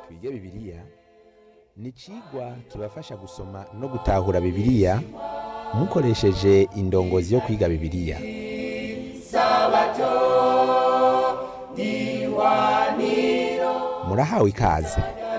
twige bibiliya ni icigwa kibafasha gusoma no gutahura bibiliya mukoresheje indongozi yo kwiga bibiliya murahawe ikaze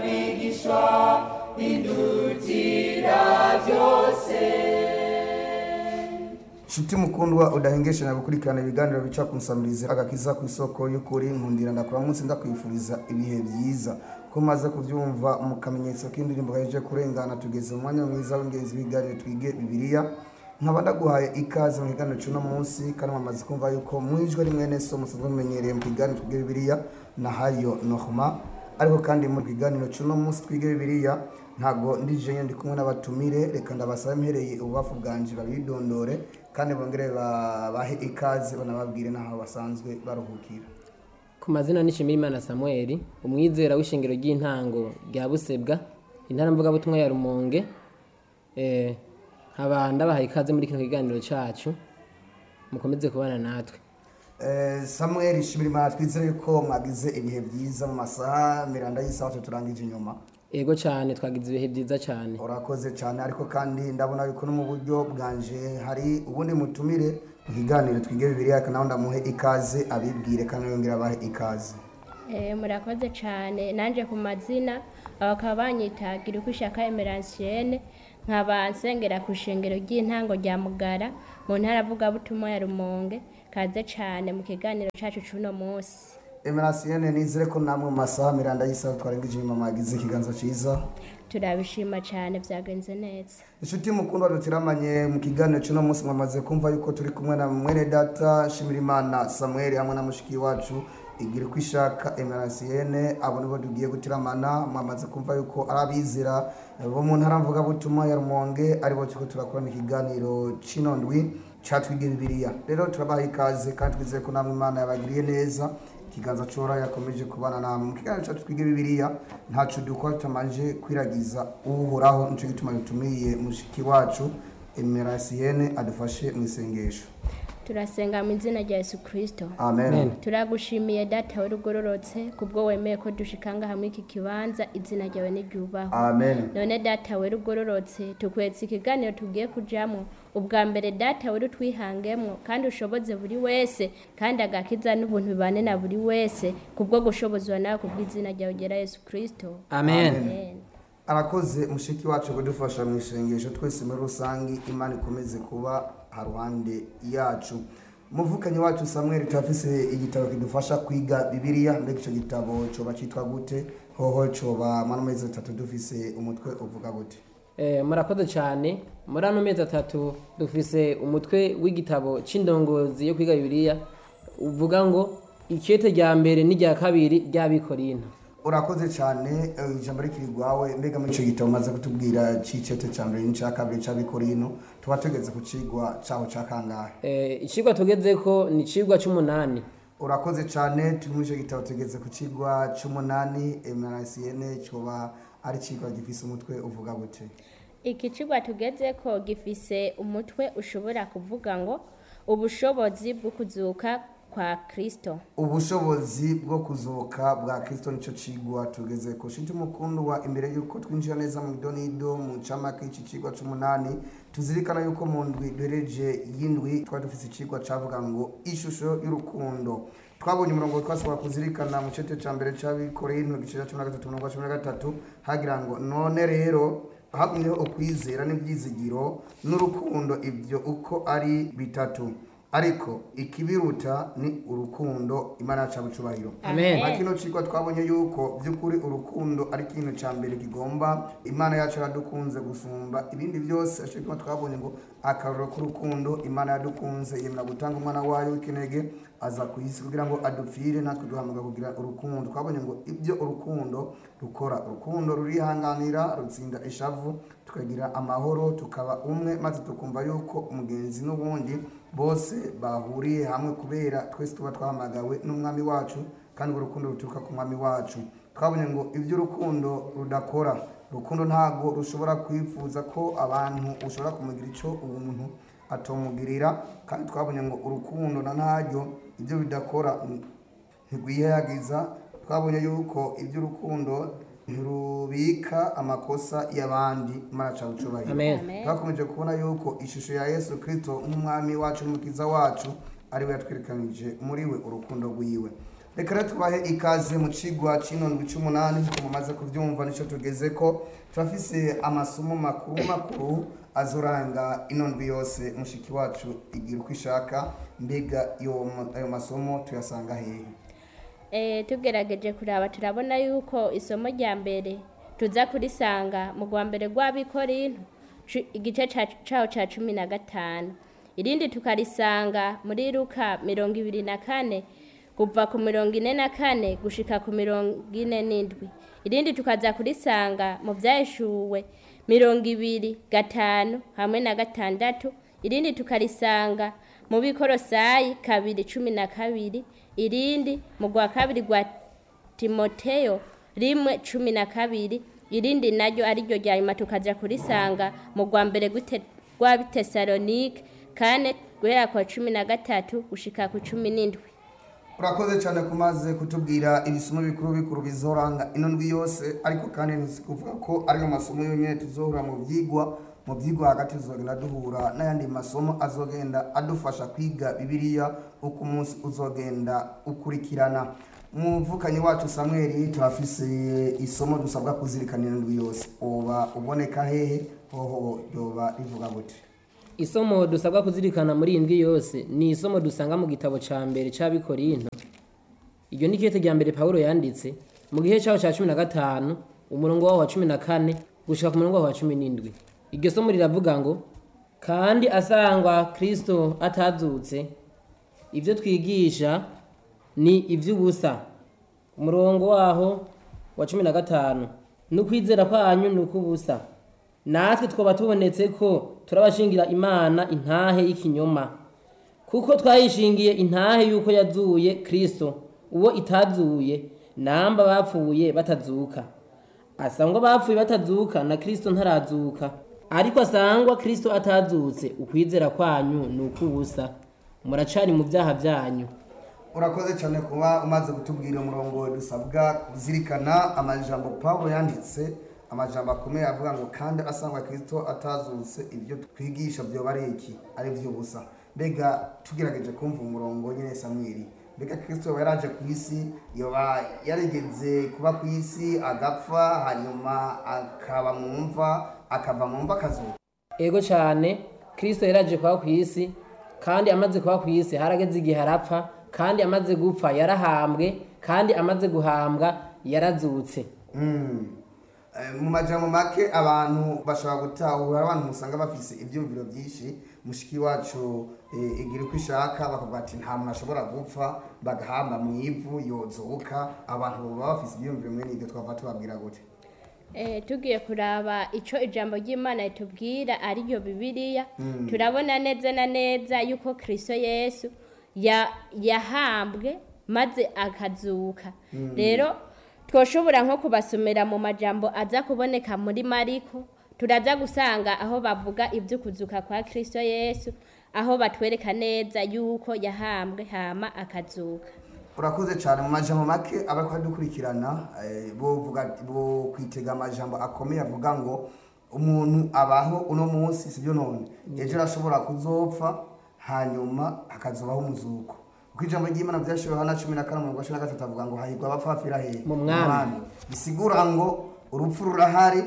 Shuti mukundwa udahengeshanya gukurikirana ibiganiro bica ku nsamirizi agakiza ku isoko y'ukuri nkundira ndakura munsi ndakwifuriza ibihe byiza ko maze kubyumva mu kamenyetso k'indirimbo gaheje kurengana tugeze mu mwanya mwiza w'ingenzi w'ibiganiro twige bibiliya nkaba ndaguhaye ikaze mu kiganiro cy'uno munsi kandi mwamaze kumva yuko mwijwe rimwe nese musanzwe mumenyereye mu kiganiro twige bibiliya na hayo nohma ariko kandi mu kiganiro cy'uno munsi twige bibiliya ntago ndije ndi kumwe n'abatumire reka ndabasabe mpereye ububafu bwanje babidondore kandi bongere babahe ikaze banababwire n'aho basanzwe baruhukira ku mazina ni Nshimirimana Samuel umwizera w'ishingiro ry'intango rya Busebwa intara mvugabutumwa ya Rumonge eh nkaba ndabahaye ikaze muri kino kiganiro cacu mukomeze kubana natwe Eh, samuel shimira imana twizere yuko mwagize ibihe byiza mu masaha miranda y'isaha turangije inyuma ego cyane twagize ibihe byiza cyane urakoze cyane ariko kandi ndabona yuko no mu buryo bwanje hari ubundi mutumire mu kiganiro twige bibiliya nawe ndamuhe ikaze abibwire kandi yongera abahe ikaze Eh, murakoze cyane nanjye ku mazina bakaba banyitagira uko ishaka emeransiene nkaba nsengera ku ishengero ry'intango rya mugara mu ntara avugabutumwa ya rumonge kaze cyane mu kiganiro cyacu cy'uno munsi emerasiyene nizere ko namwe mu masaha miranda y'isaha twarengeje inyuma mwagize ikiganza cyiza turabishima cyane byagenze neza inshuti mukundwa dutiramanye mu kiganiro cy'uno munsi mwamaze kumva yuko turi kumwe na mwene data shimirimana samuel hamwe na mushiki wacu igira uko ishaka emerasiyene abo nibo tugiye gutiramana mwamaze kumva yuko ari abizera bo mu ntara mvugabutumwa ya rumonge aribo turiko turakorana ikiganiro c'ino ndwi catwiga bibiliya rero turabaha ikaze kandi twizeye ko namwe imana yabagiriye neza ikiganza cora yakomeje kubana namwe mu kiganiro cyacu twige bibiliya ntaco dukora tutamanje kwiragiza uhoraho nico gituma dutumiye mushiki wacu emerasiyene adufashe mu isengesho turasenga mu izina rya yesu kirisito amen, Amen. turagushimiye data we rugororotse kubwo wemeye ko dushikanga hamwe iki kibanza izina ryawe n'iryubahwe amen. none data we rugororotse tukwetse ikiganiro tugiye kujamo ubwa mbere data we rutwihangemwo kandi ushoboze buri wese kandi agakiza n'ubuntu bibane na buri wese kubwo gushobozwa nawe kubw'izina ryawe ugera yesu kirisito amen Amen. arakoze mushiki wacu kudufasha mu isengesho twese muri rusange imana ikomeze kuba haruhande yacu muvukanyi wacu samuel turafise igitabo kidufasha kwiga bibiliya mbega icyo gitabo coba cyitwa gute hoho coba mano mezi atatu dufise umutwe uvuga gute Eh, murakoze cyane muri ano mezi atatu dufise umutwe w'igitabo c'indongozi yo kwiga bibiliya uvuga ngo ikete rya mbere n'irya kabiri ry'abikorinto urakoze cyane eh, ijambo rikiri rwawe mbega muri icyo gitabo umaze kutubwira c'icete ca mbere n'icya kabiri c'abikorino tuba tugeze ku cigwa caho ca kangahe Eh, icigwa tugezeko ni icigwa c'umunani urakoze cyane turi muri icyo gitabo tugeze ku cigwa c'umunani emerasiyene coba ari cigwa gifise umutwe uvuga gute iki kigo tugeze ko gifise umutwe ushobora kuvuga ngo ubushobozi bwo kuzuka kwa kirisito ubushobozi bwo kuzuka bwa kristo nico cigwa tugeze ko shinti mukundwa imbere yuko twinjira neza mu idonido mu camake y'iki cigwa c'umunani tuzirikana yuko mu ndwi duhereje y'indwi twari dufise icigwa cavuga ngo ishusho y'urukundo twabonye umurongo twashobora kuzirikana mu cete ca mbere c'abikorinto igice ca cumi na gatatu umurongo wa cumi na gatatu hagira ngo none rero hagumyeho ukwizera n'ibyizigiro n'urukundo ibyo uko ari bitatu ariko ikibiruta ni urukundo imana yacu abucubahiro Amen. na kino cigwa twabonye yuko by'ukuri urukundo ari ikintu ca mbere kigomba imana yacu yaradukunze gusumba ibindi byose aco gituma twabonye ngo akarorero k'urukundo imana yadukunze yemera gutanga umwana wayo w'ikinege aza ku isi kugira ngo adupfire natwe duhamagara kugira urukundo twabonye ngo ibyo urukundo rukora urukundo rurihanganira rutsinda ishavu tukagira amahoro tukaba umwe maze tukumva yuko umugenzi n'ubundi bose bahuriye hamwe kubera twese tuba twahamagawe n'umwami wacu kandi urwo rukundo ruturuka ku mwami wacu twabonye ngo ibyo urukundo rudakora urukundo ntabwo rushobora kwifuza ko abantu ushobora kumugira icyo umuntu atomugirira kandi twabonye ngo urukundo na ntaryo ibyo bidakora ntirwihayagiza twabonye yuko iby'urukundo ntirubika amakosa y'abandi imana ca bucubahiro amen Amen. twakomeje kubona yuko ishusho ya yesu kirisito nk'umwami wacu n'umukiza wacu ari we yatwerekanije muri we urukundo rwiwe reka rero tubahe ikaze mu cigwa c'inondwi c'umunani nk'uko mumaze kuvyumva nico tugeze ko turafise amasomo makuru makuru azoranga inondwi yose mushiki wacu igira uko ishaka mbega iyo ayo masomo tuyasanga hehe Eh, tugerageje kuraba turabona yuko isomo rya mbere tuza kurisanga mu rwa mbere rw'abikorinto cu- igice ca- caho ca cumi na gatanu irindi tukarisanga muri luka mirongo ibiri na kane kuva ku mirongo ine na kane gushika ku mirongo ine n'indwi irindi tukaza kurisanga mu vyahishuwe mirongo ibiri gatanu hamwe na gatandatu irindi tukarisanga mu bikorosayi kabiri cumi na kabiri irindi mu rwa kabiri rwa timoteyo rimwe cumi na kabiri irindi naryo ariryo rya nyuma tukaja kurisanga mu rwa mbere gw'ite- rw'abitesalonike kane guhera kwa cumi na gatatu gushika ku cumi n'indwi urakoze cyane kumaze kutubwira ibisomo bikuru bikuru bizoranga ino ndwi yose ariko kandi ntizikuvuga ko ariyo masomo yonyine tuzohura mu byigwa mu byigwa hagati tuzogenda duhura n'ayandi masomo azogenda adufasha kwiga bibiliya uko umunsi uzogenda ukurikirana umuvukanyi wacu samweli turafise isomo dusabwa kuzirikana ino ndwi yose uba uboneka hehe hoho ryoba rivuga gute isomo dusabwa kuzirikana muri iyi ndwi yose ni isomo dusanga mu gitabo ca mbere c'abikorinto iryo ni ikete rya mbere pawulo yanditse mu gihe caho ca cumi na gatanu umurongo waho wa cumi na kane gushika ku murongo waho wa cumi n'indwi iryo somo riravuga ngo kandi asangwa kristo atazutse ivyo twigisha ni ivy'ubusa umurongo waho wa cumi na gatanu n'ukwizera kwanyu ni ukw'ubusa natwe twaba tubonetse ko turabashingira imana intahe y'ikinyoma kuko twayishingiye intahe y'uko yazuye kristo uwo itazuye namba bapfuye batazuka asangwa bapfuye batazuka na kristo ntarazuka ariko asangwa kristo atazutse ukwizera kwanyu ni ukw'ubusa muracari mu byaha byanyu urakoze cyane kuba umaze kutubwira umurongo dusabwa kuzirikana amajambo pawulo yanditse amajambo akomeye avuga ngo kandi asangwa kirisito atazutse ibyo twigisha byoba ari iki ari by'ubusa mbega tugerageje kumva umurongo nyine samweli mbega kirisito yoba yaraje ku isi yoba yarigeze kuba ku isi agapfa hanyuma akaba mu mva akava mu mva akazuka ego cyane kristo yaraje kuba ku isi kandi amaze kuba ku isi harageze igihe arapfa kandi amaze gupfa yarahambwe kandi amaze guhambwa yarazutse Mm. Eh, mu majambo make abantu bashobora gutahura abantu musanga bafise ibyumviro byinshi mushiki wacu eh, igira uko ishaka bakavuga ati nta muntu ashobora gupfa bagahamba mu ivu yozuka abantu baba bafise ibyumviro mwene ibyo twava tubabwira gute Eh, tugiye kuraba ico ijambo ry'imana ritubwira ariryo bibiliya turabona neza na neza yuko kristo yesu ya- yahambwe maze akazuka rero twoshobora nko kubasomera mu majambo aza kuboneka muri mariko turaza gusanga aho bavuga ivy'ukuzuka kwa kristo yesu aho batwereka neza yuko yahambwe hama akazuka urakoze cyane mu majambo make abari kudukurikirana eh, bovuga bo kwitega amajambo akomeye avuga ngo umuntu abaho uno munsi sibyo none ejo arashobora kuzopfa hanyuma hakazobaho umuzuko kuko ijambo ry'imana byashiwe hana cumi na kane umurongo wa cumi na gatatu avuga ngo hahirwa abapfa bapfira hehe Mu mwami. bisigura ngo urupfu rurahari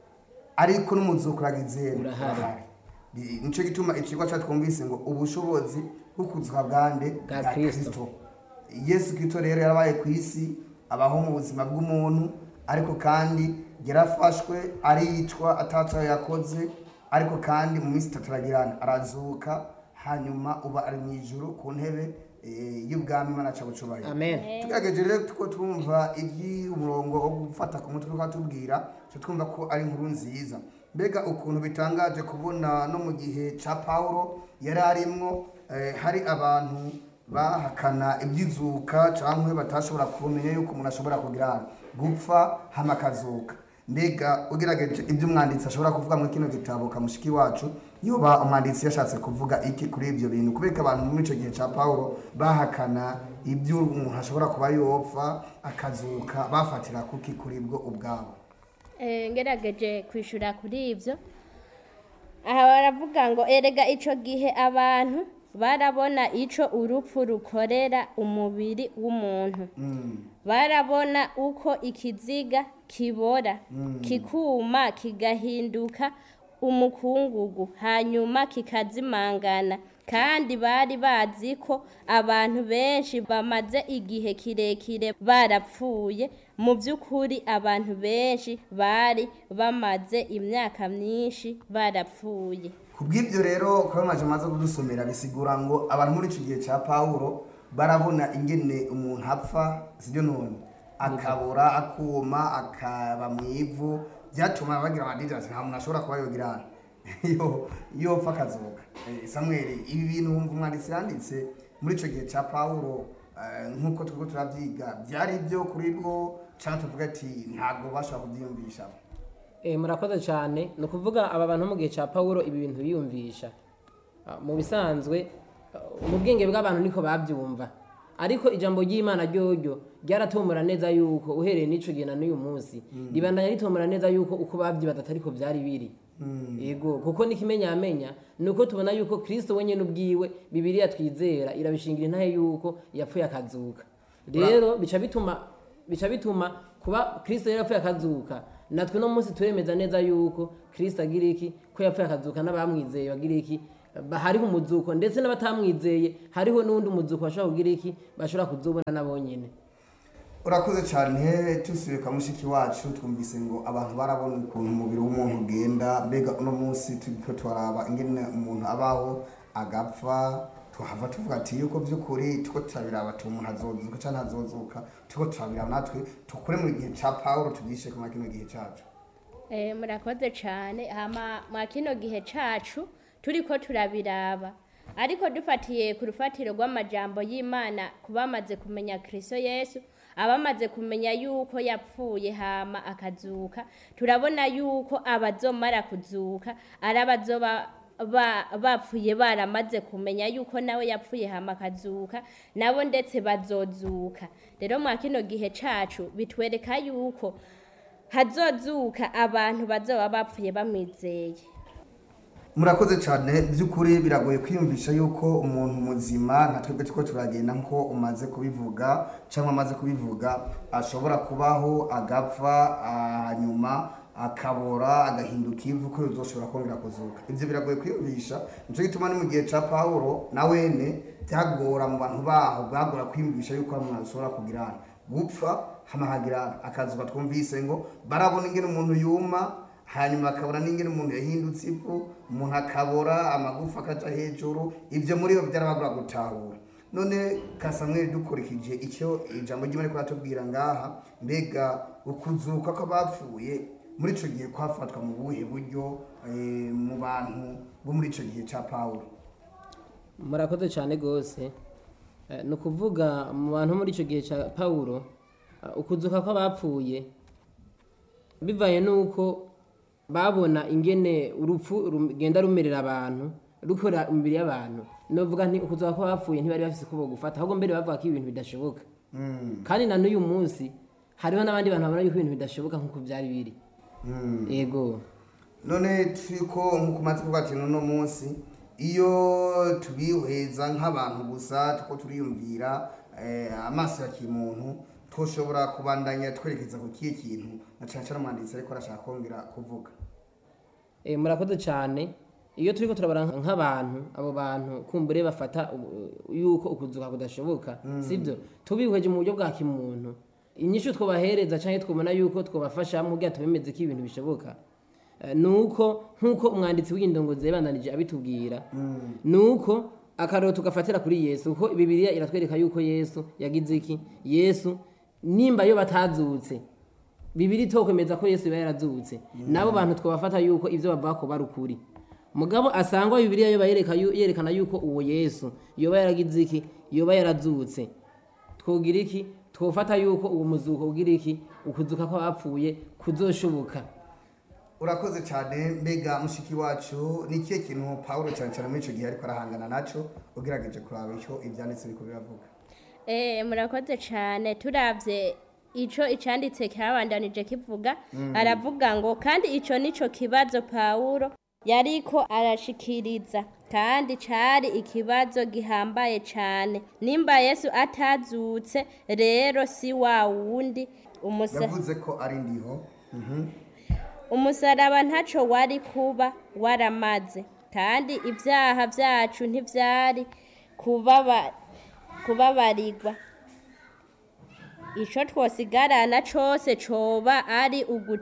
ariko n'umuzuko uragize Urahari. Bi- nico gituma ikigwa cyatwumvise ngo ubushobozi bwo kuzuka bwande Bwa bwa Kristo. kristo yesu kirisito rero yarabaye ku isi abaho mu buzima bw'umuntu ariko kandi yarafashwe aricwa atacayo yakoze ariko kandi mu minsi itatu aragirana arazuka hanyuma uba ari mu ijuru ku ntebe eh, y'ubwami imana aca bucubahiro amen tugerageje rero tuko twumva iby'umurongo wo gufata ku mutwe twatubwira cyo twumva ko ari inkuru nziza mbega ukuntu bitangaje kubona no mu gihe cya pawulo yari arimwo eh, hari abantu bahakana iby'izuka cyangwa batashobora kumenya yuko umuntu ashobora kugira gupfa hama akazuka mbega ugerageje ibyo umwanditsi ashobora kuvuga muri kino gitabo kamushiki wacu yoba umwanditsi yashatse kuvuga iki kuri ibyo bintu kubera ko abantu muri icyo gihe cya paul bahakana ibyo umuntu ashobora kuba yopfa akazuka bafatira kuki kuri bwo ubwabo Eh, ngerageje kwishura kuri ibyo aha baravuga ngo erega icyo gihe abantu barabona icyo urupfu rukorera umubiri w'umuntu barabona uko ikiziga kibora kikuma kigahinduka umukungugu hanyuma kikazimangana kandi bari bazi ko abantu benshi bamaze igihe kirekire barapfuye mu by'ukuri abantu benshi bari bamaze imyaka myinshi barapfuye ku bw'ibyo rero kuba amaje amaze kudusomera bisigura ngo abantu muri icyo gihe cya paul barabona ingene umuntu apfa sibyo none akabura akuma akaba mu ivu byatuma bagira amadini ati nta muntu ashobora kuba yogira iyo iyo apfa akazuka Eh, samuel ibi bintu wumva umwanditsi yanditse muri icyo gihe cya paul eh, nk'uko turiko turabyiga byari ibyo kuri bwo cyangwa tuvuga ati ntabwo bashobora kubyiyumvisha Eh, murakoze cyane ni ukuvuga aba bantu mu gihe cya pawulo ibi bintu biyumvisha Ah, mu bisanzwe ah, mu bwenge bw'abantu niko babyumva ariko ijambo ry'imana ryoryo ryaratomora neza yuko uhereye n'icyo gihe na n'uyu munsi ribandanya ritomora neza yuko uko babyibaza atariko byari biri yego kuko n'ikimenyamenya ni uko tubona yuko kirisito wenyine ubwiwe bibiriya twizera irabishingira intahe yuko yapfuye akazuka rero bica bituma bica bituma kuba kirisito yari yapfuye akazuka natwe no munsi turemeza neza yuko kirisito agira iki ko yapfuye akazuka n'abamwizeye bagira iki ba- hariho umuzuko ndetse n'abatamwizeye hariho n'undi muzuko bashobora kugira iki bashobora kuzubona nabo nyine urakoze cyane tusubiye kwa mushiki wacu twumvise ngo abantu barabona ukuntu umubiri w'umuntu ugenda mbega uno munsi turiko turaraba ingene umuntu abaho agapfa tuhava tuvuga ati yuko by'ukuri tuko turabiraba ati umuntu azozuka cyangwa ntazozuka tuko turabiraba natwe tukure mu gihe cya pawulo tugishe kuma kino gihe cyacu Eh, murakoze cyane hama mwa kino gihe cacu turiko turabiraba ariko dufatiye ku rufatiro rw'amajambo y'imana ku bamaze kumenya kristo yesu abamaze kumenya yuko yapfuye hama akazuka turabona yuko abazomara kuzuka ari abazoba ba- bapfuye baramaze kumenya yuko nawe yapfuye hama akazuka nabo ndetse bazozuka rero mwa kino gihe cacu bitwereka yuko hazozuka abantu bazoba bapfuye bamwizeye murakoze cyane by'ukuri biragoye kwiyumvisha yuko umuntu muzima nka twebwe tuko turagenda nko umaze kubivuga cyangwa amaze kubivuga ashobora kubaho agapfa ah, hanyuma akabora agahinduka ivu ko bizoshobora kongera kuzuka ibyo biragoye kwiyumvisha nicyo gituma ni mu gihe cya pawulo na wene byagora mu bantu baho bwagora kwiyumvisha yuko hari umuntu ashobora kugirana gupfa hamahagira akazuba twumvise ngo barabona ingene umuntu yuma hanyuma akabona n'ingene umuntu yahindutse ivu umuntu akabora amagufa akaja hejuru ibyo muri bo byarabagura gutahura none kasamweri dukurikije icyo ijambo ry'imana riko ratubwira ngaha mbega ukuzuka kw'abapfuye muri ico gihe kwafatwa mu buhe buryo eh, mu bantu bo muri ico gihe ca pawulo murakoze cyane rwose Eh, ni ukuvuga mu bantu muri icyo gihe cya pawulo eh, ukuzuka kw'abapfuye bivaye n'uko babona ingene urupfu rugenda rumerera abantu rukora imibiri y'abantu novuga nti ukuzuka kw'abapfuye ntibari bafise uko gufata ahubwo mbere bavuga ko ibintu bidashoboka kandi na n'uyu munsi hariho n'abandi bantu babona yuko ibintu bidashoboka nk'uko byari biri yego none turiko nk'uko umaze kuvuga ati n'uno munsi iyo tubihweza nk'abantu gusa tuko turiyumvira eh, amaso ya kimuntu twoshobora kubandanya twerekeza ku kihe kintu na cane cane umwanditsi ariko arashaka kongera kuvuga Eh, murakoze cyane iyo turiko turabara nk'abantu abo bantu kumbure bafata u- yuko ukuzuka kudashoboka sibyo tubihweje mu buryo bwa kimuntu inyishu twobahereza cyangwa twabona yuko twobafasha mu bwato bimeze ko ibintu bishoboka Eh, nuko nk'uko umwanditsi w'indongozi yabandanije abitubwira nuko akarero tugafatira kuri yesu kuko bibiliya iratwereka yuko yesu yagize iki yesu nimba yo batazutse bibiri tokwemeza ko yesu yaba yarazutse nabo bantu twabafata yuko ibyo bavuga ko bari ukuri mugabo asangwa bibiliya yoba yereka yu- yerekana yuko uwo yesu yoba yaragize iki yoba yarazutse twogira iki twofata yuko uwo muzuko ugira iki ukuzuka kw'abapfuye kuzoshoboka urakoze cyane mbega mushiki wacu ni ikihe kintu pawulo cyane cyane muri icyo gihe ariko arahangana nacyo ugerageje kuraba icyo ibyanditse biko biravuga Eh, murakoze cyane turabye ico icanditse cyabandanije kivuga aravuga ngo kandi ico nico kibazo Pawulo yariko arashikiriza kandi cari ikibazo gihambaye cyane nimba Yesu atazutse rero si wa wundi umusa yavuze ko ari ndiho umusaraba ntaco wari kuba waramaze kandi ibyaha byacu ntivyari kubaba kubabarirwa ico twosigarana cose coba ari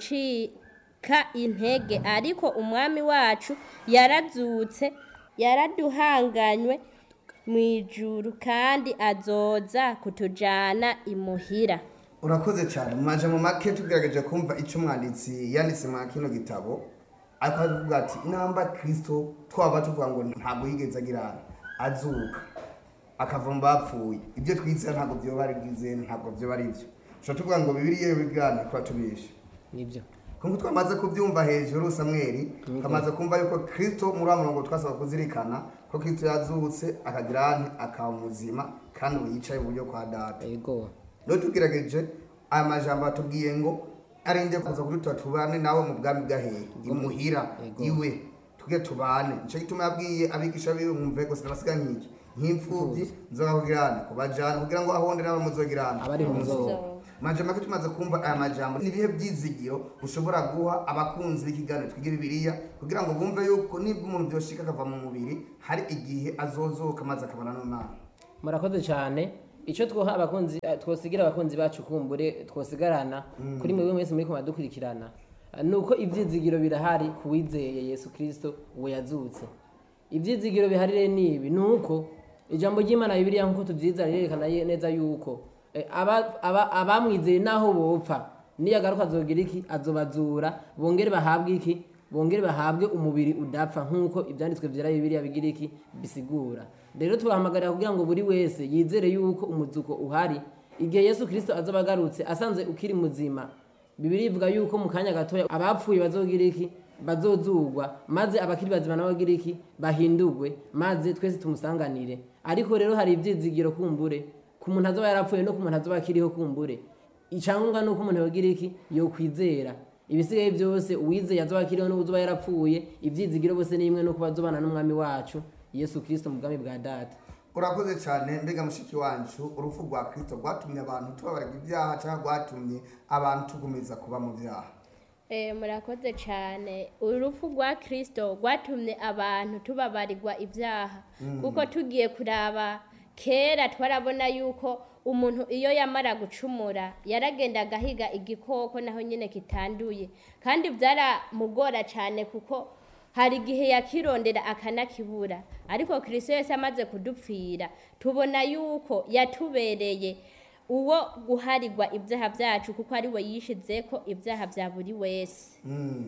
ugucika intege ariko umwami wacu yarazutse yaraduhanganywe mu ijuru kandi azoza kutujana imuhira urakoze cyane mu majambo make tugerageje kumva icyo umwanditsi yanditse mwa kino gitabo ariko aravuga ati namba kirisito twaba tuvuga ngo ntabwo yigeze agira azuka akava mu bapfuye ibyo twizera ntabwo byoba ari bwize ntabwo byoba ari byo dushobora tuvuga ngo bibiriya bigana kuba tubishe nibyo kuko twamaze kubyumva hejuru samweri twamaze kumva yuko kirisito muri wa murongo twasaba kuzirikana ko kirisito yazutse akagira ane akaba muzima kandi ubu yicaye mu buryo kwa data yego rero tugerageje aya majambo atubwiye ngo arinde kuza kudutura tubane nawe mu bwami bw'ahehe imuhira Yego. iwe tuge tubane nicyo gituma yabwiye abigisha biwe mwumve gusa nabasiga nk'iki nk'imfubyi nzobahugirane kubajana kugira ngo ahonde nabo muzogirane Abariho muzoba. majambo make tumaze kumva aya majambo ni ibihe byizigiro ushobora guha abakunzi b'ikiganiro twiga bibiliya kugira ngo bumve yuko nibwo umuntu byoshika akava mu mubiri hari igihe azozoka maze akabona n'umwana murakoze cyane icyo twoha abakunzi eh, twosigira abakunzi bacu kumbure twosigarana kuri mwebwe mwese muri kumadukurikirana eh, ni uko ibyizigiro birahari ku wizeye yesu kirisito uwo yazutse ibyizigiro bihari rero ni ibi ni uko ijambo ry'imana bibiliya nk'uko tubyiza rirerekana ye- neza yuko eh, aba- aba- abamwizeye naho bopfa niyagaruka azogira iki azobazura bongere bahabwe iki bongere bahabwe umubiri udapfa nk'uko ibyanditswe byera bibiliya bigira iki bisigura rero turahamagarira kugira ngo buri wese yizere yuko umuzuko uhari igihe yesu kirisito azoba agarutse asanze ukiri muzima bibiri ivuga yuko mu kanya gatoya abapfuye bazogira iki bazozugwa maze abakiri bazima nabo bagira iki bahindurwe maze twese tumusanganire ariko rero hari ibyizigiro kumbure ku muntu azoba yarapfuye no ku muntu azoba akiriho kumbure icyangombwa ni uko umuntu yogira iki yokwizera ibisigaye byose uwizeye azoba akiriho n'uzoba yarapfuye ibyizigiro bose ni imwe nuko bazobana n'umwami wacu yesu kirisito mu bwami bwa data urakoze cyane mbega mushiki wacu urupfu rwa kirisito rwatumye abantu tubabarira ibyaha cyangwa rwatumye abantu tugumiza kuba mu byaha Eh, murakoze cyane urupfu rwa kirisito rwatumye abantu tubabarirwa ibyaha kuko tugiye kuraba kera twarabona yuko umuntu iyo yamara gucumura yaragenda agahiga igikoko naho nyine kitanduye kandi byaramugora cyane kuko hari igihe yakirondera akanakibura ariko kirisito yose amaze kudupfira tubona yuko yatubereye uwo guharirwa ibyaha byacu kuko ari we yishize ko ibyaha bya buri wese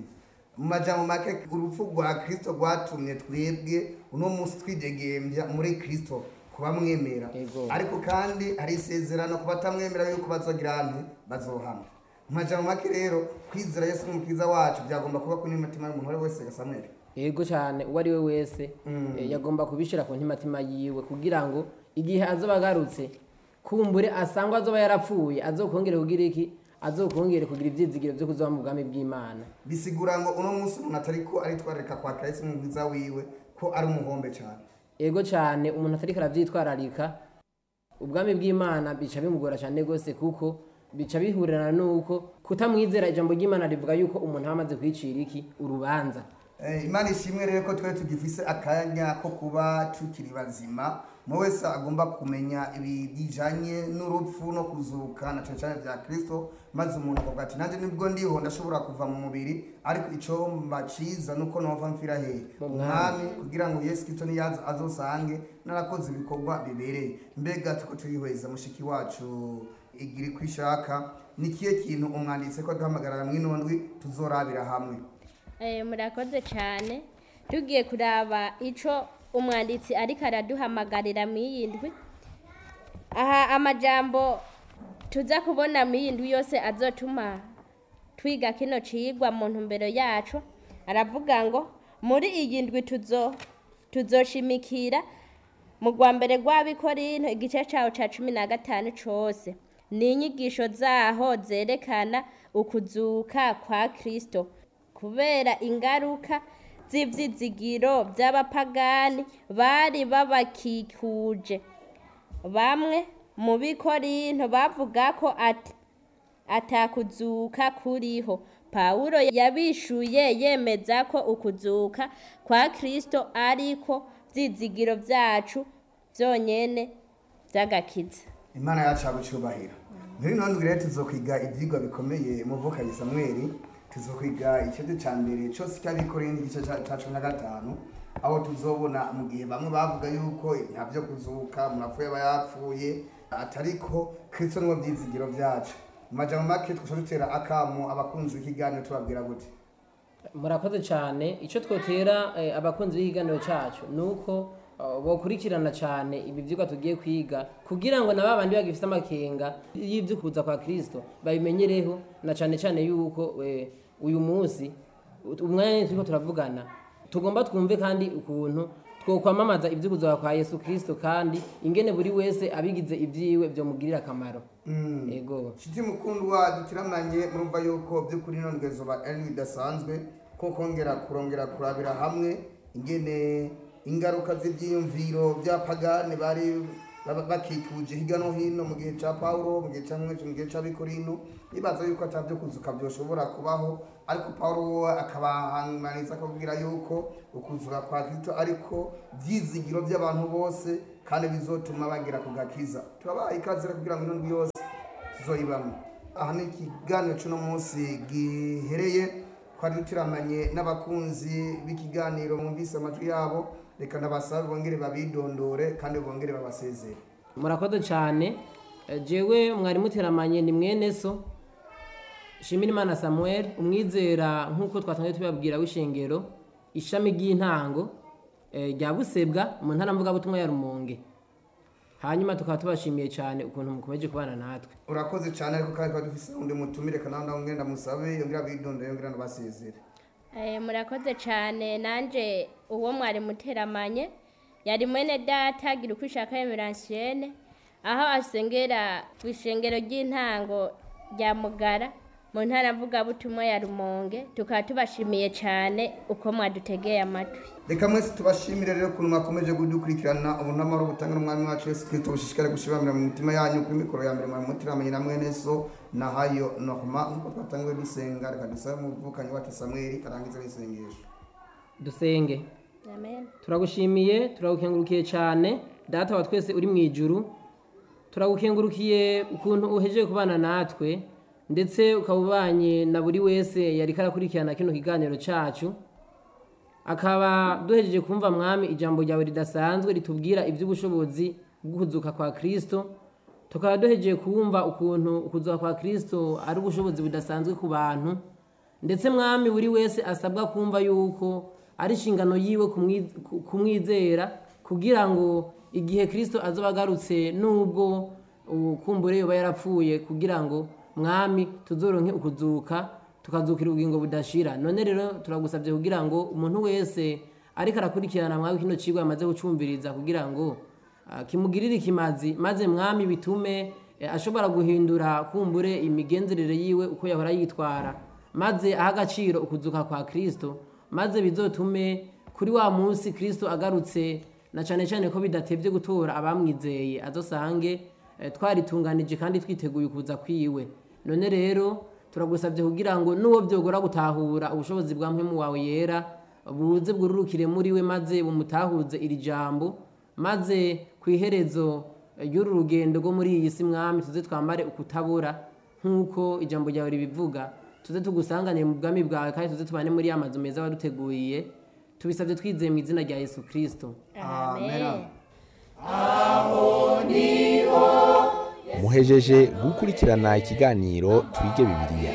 mu majambo make urupfu rwa kirisito rwatumye twebwe uno munsi twidegembya muri kirisito kuba mwemera Ego. ariko kandi hari isezerano ku batamwemera yuko bazogira ante bazohana mu majambo make rero kwizera yesu nk'umukiza wacu byagomba kuba kuri n'imitima y'umuntu uwo ari we wese gasamwere yego cyane uwo ari we wese eh, yagomba kubishyira ku ntimatima yiwe kugira ngo igihe azoba agarutse kumbure asangwa azoba yarapfuye azokongere kugira iki azokongere kugira ibyizigiro byo kuzoba mu bwami bw'imana bisigura ngo uno munsi umuntu atari ko aritwararika kwakira yesu nk'umukiza wiwe ko ari umuhombe cyane yego cyane umuntu atariko arabyitwararika ubwami bw'imana bica bimugora cyane rwose kuko bica bihurirana n'uko kutamwizera ijambo ry'imana rivuga yuko umuntu aba amaze kwicira iki urubanza Eh, imana ishimwe rero ko twari tugifise akanya ko kuba tukiri bazima mu wese agomba kumenya ibi bijanye n'urupfu no kuzuka na cyane cyane bya kirisito maze umuntu akavuga ati nanjye nibwo ndiho ndashobora kuva mu mubiri ariko icyo mbaciza nuko nova mfira hehe Mu umwami kugira ngo yesu kirisito niyaza azosange narakoze ibikorwa bibereye mbega tuko tuyihweza mushiki wacu igiri kwishaka ni kiye kintu umwanditse ko duhamagarara mw'inondwi tuzorabira hamwe Eh, murakoze cyane tugiye kuraba ico umwanditsi ariko araduhamagarira mu iyi ndwi aha amajambo tuza kubona mu iyi ndwi yose azotuma twiga kino cigwa mu ntumbero yacu aravuga ngo muri iyi ndwi tuzo tuzoshimikira mu rwa mbere rw'abikorinto igice cyawo cya cumi na gatanu cyose ni inyigisho zaho zerekana ukuzuka kwa kirisito kubera ingaruka z'ibyizigiro by'abapagani bari babakikuje bamwe mu bikorinto bavuga ko ati atakuzuka kuriho pawulo yabishuye yemeza ko ukuzuka kwa kirisito ariko byizigiro byacu byonyine by'agakiza imana yacu yagucubahira muri ino ndwi rero tuzokwiga ibyigwa bikomeye mu vukanyi samweli tuzokwiga ikibazo cya mbere cyose cy'abikoreye n'igice cya cya cumi na gatanu aho tuzobona mu gihe bamwe bavuga yuko nta byo kuzuka umuntu apfuye aba yapfuye atariko kirisito niwo byizigiro byacu mu majambo make twasha dutera akamu abakunzi b'ikiganiro tubabwira gute murakoze cyane icyo twotera eh, abakunzi b'ikiganiro cyacu ni uko uh, bokurikirana cyane ibi byigwa tugiye kwiga kugira ngo na ba bandi bagifite amakenga y'ibyo kuza kwa kirisito babimenyereho na cyane cyane yuko eh, uyu munsi ut- umwanya nyine turiko turavugana tugomba twumve kandi ukuntu twokwamamaza ibyo kuza kwa yesu kirisito kandi ingene buri wese abigize ibyiwe byomugirira akamaro yego nshuti mukundwa dutiramanye murumva yuko by'ukuri ino ndwi zoba ari bidasanzwe ko kongera kurongera kurabira hamwe ingene ingaruka z'ibyiyumviro by'apagani bari baba- bakikuje hirya no hino mu gihe cya pawulo mu gihe cya mu gihe cy'abikorino bibaza yuko atabyo kuzuka byoshobora kubaho ariko pawulo we akabahanganiza akababwira yuko ukuzuka kwa kristo ariko byizigiro by'abantu bose kandi bizotuma bagera ku gakiza turabaha ikaze rero kugira ngo ino ndwi yose tuzoyibamo aha ni ikiganiro cy'uno munsi gihereye twari dutiramanye n'abakunzi b'ikiganiro mwumvise amajwi yabo reka nabasabe bongere babidondore kandi bongere babasezere murakoze cyane Eh, jewe mwari muteramanye ni mwene so Shimirimana Samuel umwizera nk'uko twatangiye tubabwira w'ishengero ishami ry'intango eh, rya Busebwa mu ntara mvugabutumwa ya Rumonge hanyuma tukaba tubashimiye cyane ukuntu mukomeje kubana natwe urakoze cyane ariko kandi twari dufise undi mutumire kandi nawe ngenda musabe yongera abidondore yongera nabasezere Eh, murakoze cyane nanjye uwo mwari muteramanye yari mwene data gira uko ishaka emeransiene aho asengera ku ishengero ry'intango rya mugara mu ntara mvugabutumwa ya rumonge tukaba tubashimiye cyane uko mwadutegeye amatwi reka mwese tubashimire rero ukuntu mwakomeje kudukurikirana ubu n'amahoro butanga n'umwami wacu yesu kirisito bushishikare gushibamira mu mitima yanyu kuri mikoro ya mbere mwari mutiramenye na mwene so na hayo norma nk'uko twatangiwe dusenga reka dusabe umuvukanyi wacu samweli arangize n'isengesho dusenge amen turagushimiye turagukengurukiye cyane data wa twese uri mu ijuru turagukengurukiye ukuntu uhejeje kubana natwe ndetse ukaba ubanye na buri wese yari karakurikirana kino kiganiro cyacu akaba duhejeje kumva mwami ijambo ryawe ridasanzwe ritubwira iby'ubushobozi bw'ukuzuka kwa kirisito tukaba duhejeje kumva ukuntu ukuzuka kwa kirisito ari ubushobozi budasanzwe ku bantu ndetse mwami buri wese asabwa kumva yuko ari inshingano yiwe kumwi- ku- kumwizera kugira ngo igihe kirisito azoba agarutse nubwo ukumbure yoba yarapfuye kugira ngo mwami tuzoronke ukuzuka tukazukira ubugingo budashira none rero turagusabye kugira ngo umuntu wese ariko arakurikirana mwawe kino kigo yamaze gucumviriza kugira ngo ah, kimugirire ikimazi maze mwami bitume eh, ashobora guhindura kumbure imigenzerere yiwe uko yahora yitwara maze aha agaciro ukuzuka kwa kirisito maze bizotume kuri wa munsi kirisito agarutse na cyane cyane ko bidatebye gutora abamwizeye azosange eh, twaritunganije kandi twiteguye ukuza kwiwe none rero turagusabye kugira ngo n'uwo byogora gutahura ubushobozi bwa mpemu wawe yera buze bwururukire muri we maze bumutahuze iri jambo maze ku iherezo ry'uru rugendo rwo muri iyi si mwami tuze twambare ukutabura nk'uko ijambo ryawe ribivuga tuze tugusanganire mu bwami bwawe kandi tuze tubane muri ya mazu meza waduteguriye tubisabye twizeye mu izina rya yesu kirisito Amen. muhejeje gukurikirana ikiganiro twige bibiliya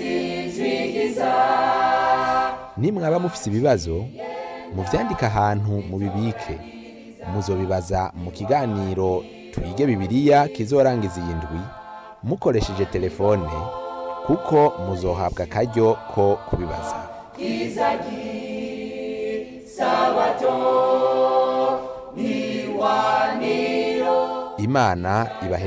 nimwaba mufise ibibazo muvyandike ahantu mubibike muzobibaza mu kiganiro twige bibiliya kizorangiza iyi ndwi mukoresheje telefone kuko muzohabwa akaryo ko kubibaza imana ibahe